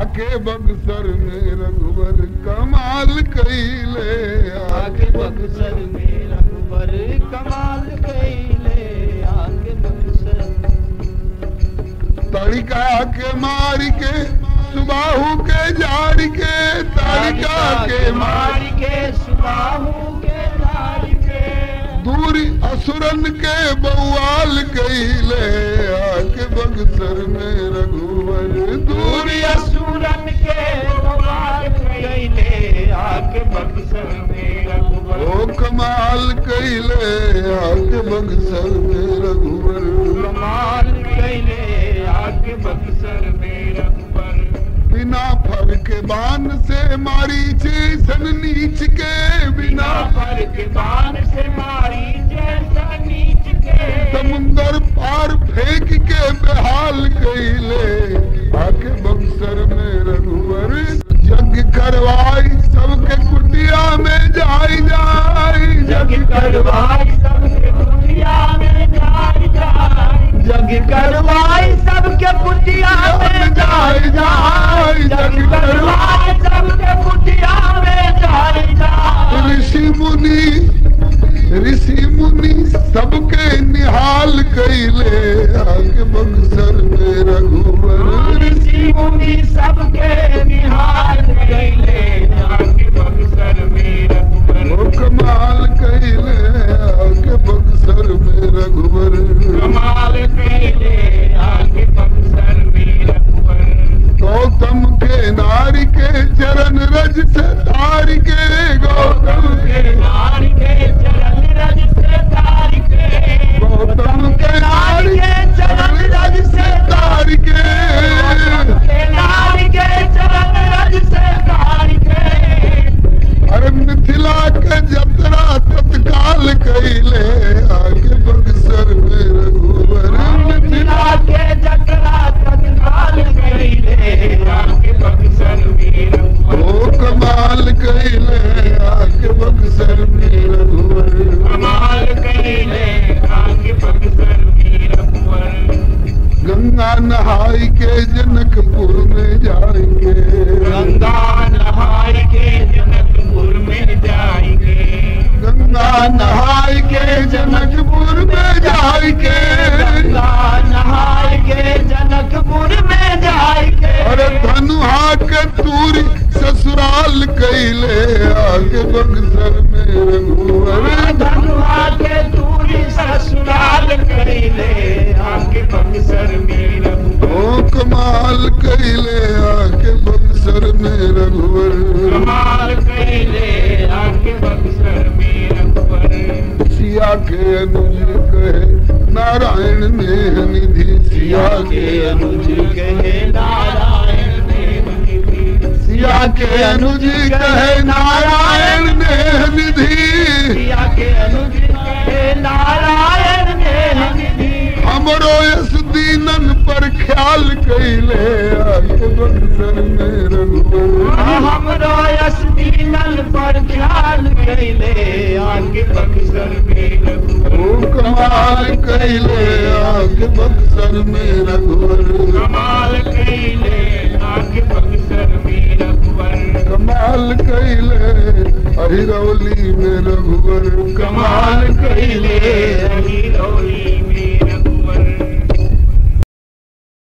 आके बक्सर में रघुवर कमाल कैले आके बक्सर में रघुवर कमाल कैले आके बक्सर तड़िका के मार के सुबाहू के जाड़ के तड़िका के मार मार के सुबाहू के लाल के दूरी असुरन के बउआल कैले आके बक्सर में रघुवर दूरी दूरी असुरन के कमाल कैले आके बक्सर में रघुवर ओ कमाल कैले आके बक्सर में रघुवर कमाल कैले आके बक्सर में रघुवर बिना फर के बान से मारी सन नीच के बिना बिना पर के बाण से मारी जैसा नीच के समुंदर पार फेंक के बेहाल कैले आके बक्सर में रघुवर जग करवाई सबके कुटिया में जाई जाई जग करवाई सबके कुटिया में जाय जाय जग करवाई सबके कुटिया में जाय जाय जग करवाई सबके कुटिया में जाय जाय ऋषि मुनि ऋषि मुनि सबके निहाल कैले आके बक्सर में रघुवर ऋषि मुनि सबके निहाल कैले आके बक्सर में रघुवर ओ कमाल कैले आके बक्सर में रघुवर कमाल कैले आके बक्सर में रघुवर गौतम के नारी के चरण रज से तार के गौतम के नारी के चरण रज से तार के गौतम के नारी के चरण रज से तार के के नारी के चरण रज से तार के अरे मिथिला के जतरा तत्काल कैले आगे बक्सर में रघुवर मिथिला मिथिला के जकरा तत्काल कैले आके बक्सर में रघुवर ओ कमाल कैले आगे बक्सर में रघुवर कमाल कैले आके बक्सर में रघुवर गंगा नहाई के जनकपुर में जाएंगे गंगा नहाय के जनकपुर में जाएंगे गंगा नहाई के जनकपुर में जाएंगे गंगा नहाय के जनकपुर में जाएंगे अरे धनुहा के तूरी ससुराल कैले आगे बक्सर में रघुवर धनुआ के दूरी ससुराल कैले आके बक्सर में रघुवर ओ कमाल कैले आगे बक्सर में रघुवर कमाल कैले आके बक्सर में रघुवर सिया के अनुज कहे नारायण ने निधि सिया के अनुज कहे नारायण देव सिया के अनुज कहे नारायण ने निधि सिया के अनुज कहे नारायण ने हमरो यस दीनन पर ख्याल कैले आगे बक्सर में रघुवर हमरो यस दीनन पर ख्याल कैले आगे बक्सर में रघुवर ओ कमाल कैले आगे बक्सर में रघुवर कमाल कैले आगे बक्सर में रघुवर कमाल कैले अहिरौली में रघुवर कमाल कैले रही रौली में